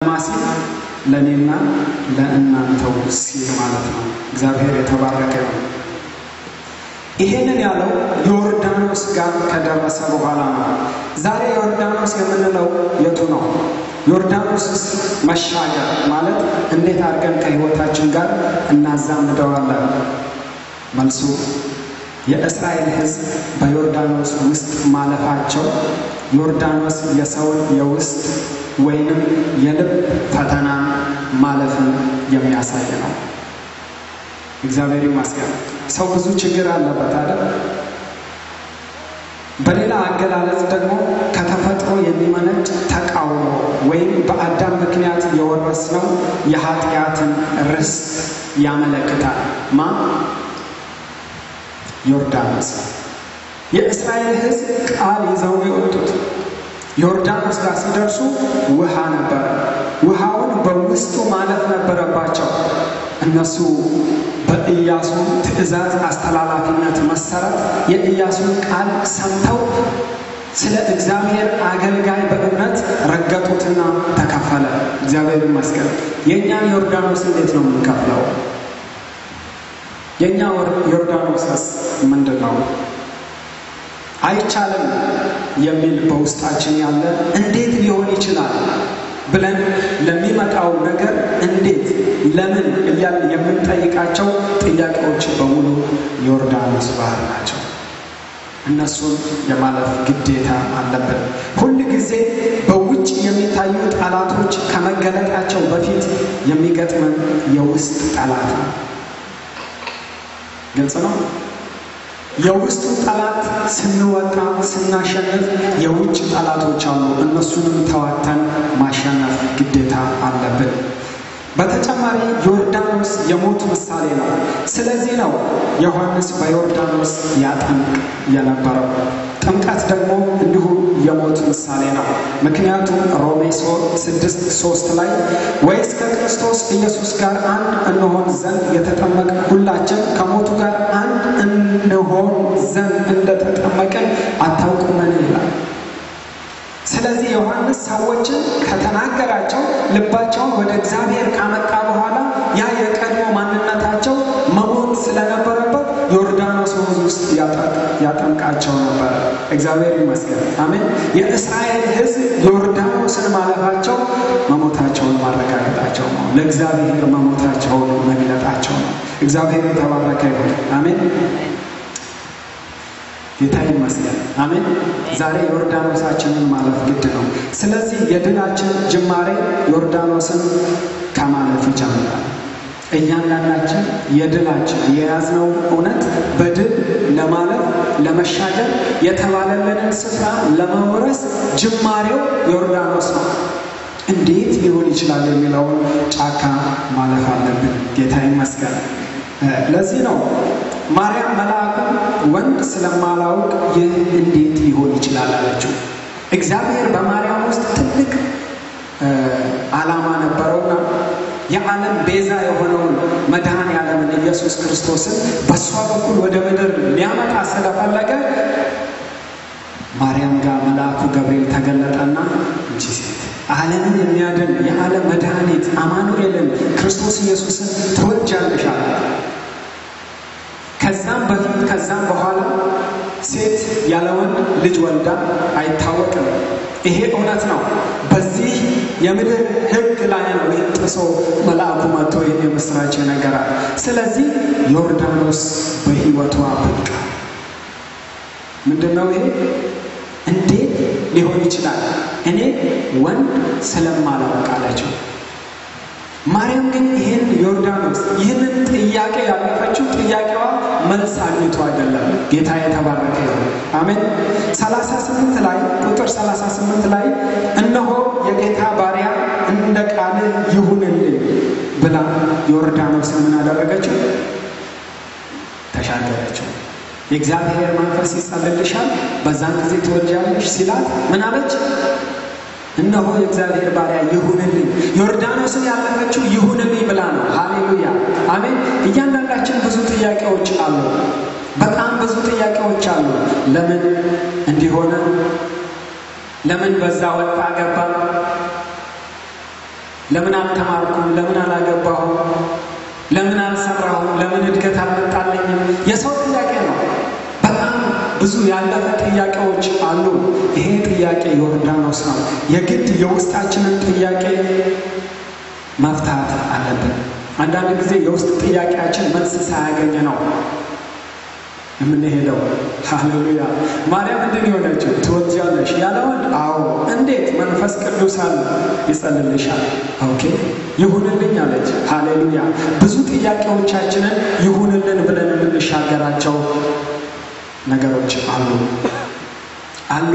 ማሲል ለእኔና ለእናንተው ሲል ማለት ነው። እግዚአብሔር የተባረከ ነው። ይሄንን ያለው ዮርዳኖስ ጋር ከደረሰ በኋላ ነው። ዛሬ ዮርዳኖስ የምንለው የቱ ነው? ዮርዳኖስ መሻገር ማለት እንዴት አድርገን ከሕይወታችን ጋር እናዛምደዋለን? መልሱ የእስራኤል ሕዝብ በዮርዳኖስ ውስጥ ማለፋቸው ዮርዳኖስ የሰውን የውስጥ ወይንም የልብ ፈተና ማለፍን የሚያሳይ ነው። እግዚአብሔር ይመስገን። ሰው ብዙ ችግር አለበት አይደል? በሌላ አገላለጽ ደግሞ ከተፈጥሮ የሚመነጭ ተቃውሞ ወይም በአዳም ምክንያት የወረስነው የኃጢአትን ርስት ያመለክታል። ማ ዮርዳኖስ የእስራኤል ሕዝብ ቃል ይዘው የወጡት ዮርዳኖስ ጋር ሲደርሱ ውሃ ነበረ። ውሃውን በውስጡ ማለፍ ነበረባቸው። እነሱ በኢያሱ ትእዛዝ አስተላላፊነት መሰረት የኢያሱን ቃል ሰምተው ስለ እግዚአብሔር አገልጋይ በእምነት ረገጡትና ተከፈለ። እግዚአብሔር ይመስገን። የእኛን ዮርዳኖስ እንዴት ነው የምንከፍለው? የእኛ ዮርዳኖስስ ምንድን ነው? አይቻልም የሚል በውስጣችን ያለ እንዴት ሊሆን ይችላል ብለን ለሚመጣው ነገር እንዴት፣ ለምን እያልን የምንጠይቃቸው ጥያቄዎች በሙሉ ዮርዳኖስ ባህር ናቸው። እነሱን የማለፍ ግዴታ አለብን። ሁል ጊዜ በውጭ የሚታዩ ጠላቶች ከመገለጣቸው በፊት የሚገጥመን የውስጥ ጠላት ነው። ግልጽ ነው። የውስጡ ጠላት ስንወጣ ስናሸንፍ የውጭ ጠላቶች አሉ። እነሱንም ተዋተን ማሸነፍ ግዴታ አለብን። በተጨማሪ ዮርዳኖስ የሞት ምሳሌ ነው። ስለዚህ ነው ዮሐንስ በዮርዳኖስ ያጠምቅ የነበረው። ጥምቀት ደግሞ እንዲሁ የሞት ምሳሌ ነው። ምክንያቱም ሮሜ ስድስት ሶስት ላይ ወይስ ከክርስቶስ ኢየሱስ ጋር አንድ እንሆን ዘንድ የተጠመቅ ሁላችን ከሞቱ ጋር አንድ እንሆን ዘንድ እንደተጠመቅን አታውቁምን ይላል። ስለዚህ ዮሐንስ ሰዎችን ከተናገራቸው ልባቸውን ወደ እግዚአብሔር ካመጣ በኋላ ያ የቀድሞ ማንነታቸው መሞት ስለነበረበት ዮርዳኖስ ወንዝ ውስጥ ያጠምቃቸው ነበረ። እግዚአብሔር ይመስገን። አሜን። የእስራኤል ሕዝብ ዮርዳኖስን ማለፋቸው መሞታቸውን ማረጋገጣቸው ነው። ለእግዚአብሔር መሞታቸውን መግለጣቸው ነው። እግዚአብሔር የተባረከ ይሁን። አሜን። ጌታ ይመስገን። አሜን። ዛሬ ዮርዳኖሳችንን ማለፍ ግድ ነው። ስለዚህ የድላችን ጅማሬ ዮርዳኖስን ከማለፍ ይጀምራል። እያንዳንዳችን የድላችን የያዝነው እውነት በድል ለማለፍ ለመሻገር የተባለልንን ስፍራ ለመውረስ ጅማሬው ዮርዳኖስ ነው። እንዴት ሊሆን ይችላል የሚለውን ጫካ ማለፍ አለብን። ጌታ ይመስገን። ለዚህ ነው ማርያም መልአኩን ወንድ ስለማላውቅ ይህ እንዴት ሊሆን ይችላል አለችው። እግዚአብሔር በማርያም ውስጥ ትልቅ ዓላማ ነበረውና የዓለም ቤዛ የሆነውን መድኃኔ ዓለምን ኢየሱስ ክርስቶስን በእሷ በኩል ወደ ምድር ሊያመጣ ስለፈለገ ማርያም ጋር መልአኩ ገብርኤል ተገለጠና እንጂ ሴት ዓለምን የሚያድን የዓለም መድኃኒት አማኑኤልን ክርስቶስ ኢየሱስን ትወልጃለሽ አላት። ከዛም በፊት ከዛም በኋላ ሴት ያለ ወንድ ልጅ ወልዳ አይታወቅም። ይሄ እውነት ነው። በዚህ የምድር ሕግ ላይ ነው ይህን ጥሶ መልአኩ መጥቶ ይህን የምስራች ነገራል። ስለዚህ ዮርዳኖስ በሕይወቷ በቃ ምንድን ነው ይሄ? እንዴት ሊሆን ይችላል? እኔ ወንድ ስለማላውቅ አለችው። ማርያም ግን ይህን ዮርዳኖስ ይህንን ጥያቄ ያለፈችው ጥያቄዋ መልስ አግኝቶ አይደለም። ጌታ የተባረከ ይሁን። አሜን። ሰላሳ ስምንት ላይ ቁጥር ሰላሳ ስምንት ላይ እነሆ የጌታ ባሪያ እንደ ቃልህ ይሁንልኝ ብላ ዮርዳኖስን ምን አደረገችው? ተሻገረችው። የእግዚአብሔር መንፈስ ይጸልልሻል፣ በዛን ጊዜ ትወልጃለሽ ሲላት ምን አለች? እነሆ የእግዚአብሔር ባሪያ ይሁንልኝ። ዮርዳኖስን ያለፈችው ይሁንልኝ ብላ ነው። ሃሌሉያ አሜን። እያንዳንዳችን ብዙ ጥያቄዎች አሉ። በጣም ብዙ ጥያቄዎች አሉ። ለምን እንዲሆነ፣ ለምን በዛ ወጣ ገባ፣ ለምን አልተማርኩም? ለምን አላገባሁም? ለምን አልሰራሁም? ለምን እድገት አልመጣለኝም? የሰው ጥያቄ ነው። በጣም ብዙ ያለፈ ጥያቄዎች አሉ። ይሄ ጥያቄ ዮርዳኖስ ነው። የግድ የውስጣችንን ጥያቄ መፍታት አለብን። አንዳንድ ጊዜ የውስጥ ጥያቄያችን መልስ ሳያገኝ ነው የምንሄደው። ሃሌሉያ። ማርያም እንድን የሆነችው ትወልጃለሽ ያለ ወንድ? አዎ። እንዴት? መንፈስ ቅዱስ አለ ይጸልልሻል። ኦኬ ይሁንልኝ አለች። ሃሌሉያ። ብዙ ጥያቄዎቻችንን ይሁንልን ብለን የምንሻገራቸው ነገሮች አሉ አሉ።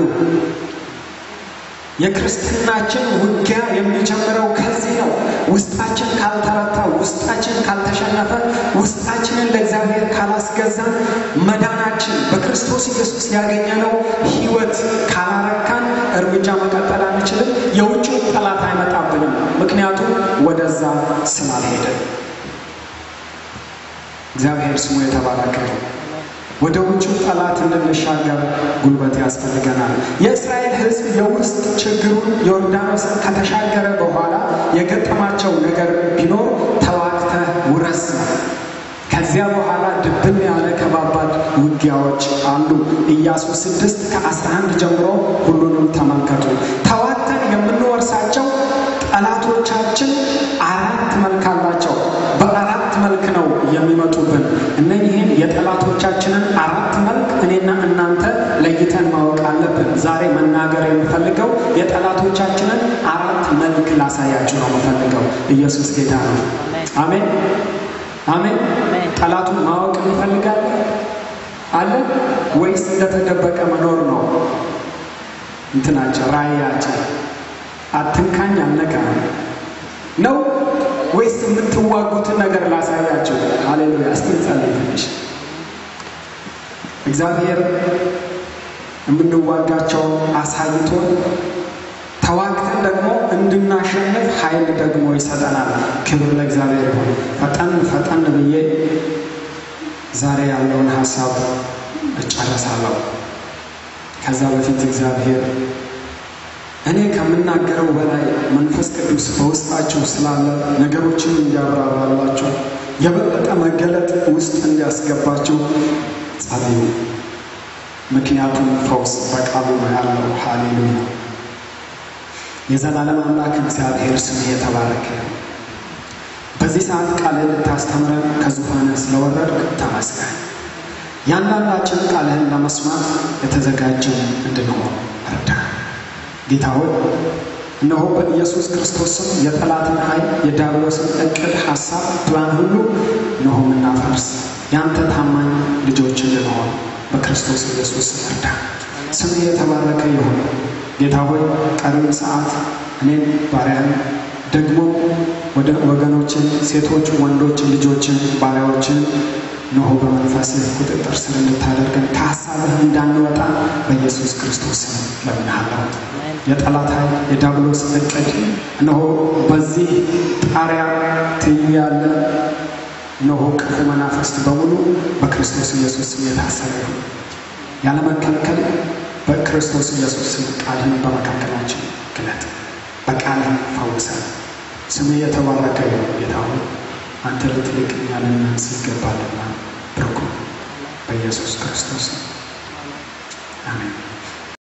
የክርስትናችን ውጊያ የሚጀምረው ከዚህ ነው። ውስጣችን ካልተረታ፣ ውስጣችን ካልተሸነፈ፣ ውስጣችንን ለእግዚአብሔር ካላስገዛን፣ መዳናችን በክርስቶስ ኢየሱስ ያገኘነው ሕይወት ካላረካን እርምጃ መቀጠል አንችልም። የውጭው ጠላት አይመጣብንም፣ ምክንያቱም ወደዛ ስላልሄድን። እግዚአብሔር ስሙ የተባረከ ነው። ወደ ውጭው ጠላት እንድንሻገር ጉልበት ያስፈልገናል። የእስራኤል ሕዝብ የውስጥ ችግሩን ዮርዳኖስን ከተሻገረ በኋላ የገጠማቸው ነገር ቢኖር ተዋግተህ ውረስ ነው። ከዚያ በኋላ ድብን ያለ ከባባድ ውጊያዎች አሉ። ኢያሱ ስድስት ከአስራ አንድ ጀምሮ ሁሉንም ተመልከቱ። ተዋግተን የምንወርሳቸው ጠላቶቻችን አራት መልክ አላቸው። በአራት መልክ ነው የሚመጡብን። እነዚህን የጠላቶቻችንን አራት መልክ እኔና እናንተ ለይተን ማወቅ አለብን። ዛሬ መናገር የምፈልገው የጠላቶቻችንን አራት መልክ ላሳያችሁ ነው የምፈልገው። ኢየሱስ ጌታ ነው። አሜን አሜን። ጠላቱን ማወቅ እንፈልጋለን አለ ወይስ እንደተደበቀ መኖር ነው እንትናቸው ራእያችን? አትንካኝ አልነካም ነው ወይስ የምትዋጉትን ነገር ላሳያቸው? ሃሌሉያ! እስቲ እንጸልይ ትንሽ። እግዚአብሔር የምንዋጋቸውን አሳይቶን ተዋግተን ደግሞ እንድናሸንፍ ኃይል ደግሞ ይሰጠናል። ክብር ለእግዚአብሔር ይሁን። ፈጠን ፈጠን ብዬ ዛሬ ያለውን ሀሳብ እጨረሳለሁ። ከዛ በፊት እግዚአብሔር እኔ ከምናገረው በላይ መንፈስ ቅዱስ በውስጣችሁ ስላለ ነገሮችን እንዲያብራራላችሁ የበለጠ መገለጥ ውስጥ እንዲያስገባችሁ ጸልዩ። ምክንያቱም ፈውስ በቃሉ ነው ያለው። ሃሌሉያ! የዘላለም አምላክ እግዚአብሔር ስም የተባረከ ነው። በዚህ ሰዓት ቃልህን ልታስተምረን ከዙፋንህ ስለወረድክ ተመስገን። ያንዳንዳችን ቃልህን ለመስማት የተዘጋጀን እንድንሆን እርዳን። ጌታ ሆይ እነሆ በኢየሱስ ክርስቶስ ስም የጠላትን ኃይል የዲያብሎስን እቅድ፣ ሐሳብ፣ ፕላን ሁሉ እነሆ የምናፈርስ የአንተ ታማኝ ልጆች እንድንሆን በክርስቶስ ኢየሱስ ስም እርዳን። ስምህ የተባረከ ይሁን። ጌታ ሆይ ቀሪውን ሰዓት እኔን ባሪያን ደግሞ ወደ ወገኖችን ሴቶች፣ ወንዶች ልጆችን ባሪያዎችን እነሆ በመንፈስህ ቁጥጥር ስር እንድታደርገን ከሀሳብህ እንዳንወጣ በኢየሱስ ክርስቶስ ስም ለምንሃለሁ። የጠላት ኃይል የዲያብሎስ እቅድ እነሆ በዚህ ጣሪያ ትይዩ ያለ እነሆ ክፉ መናፍስት በሙሉ በክርስቶስ ኢየሱስ ስም የታሰረ ይሁን። ያለመከልከል በክርስቶስ ኢየሱስ ስም ቃልህን በመካከላችን ግለጥ፣ በቃልህ ፈውሰን። ስምህ የተባረከ ይሁን ጌታ ሆይ አንተ ልትልቅ እኛ ልናንስ ይገባልና ብርኩ በኢየሱስ ክርስቶስ አሜን።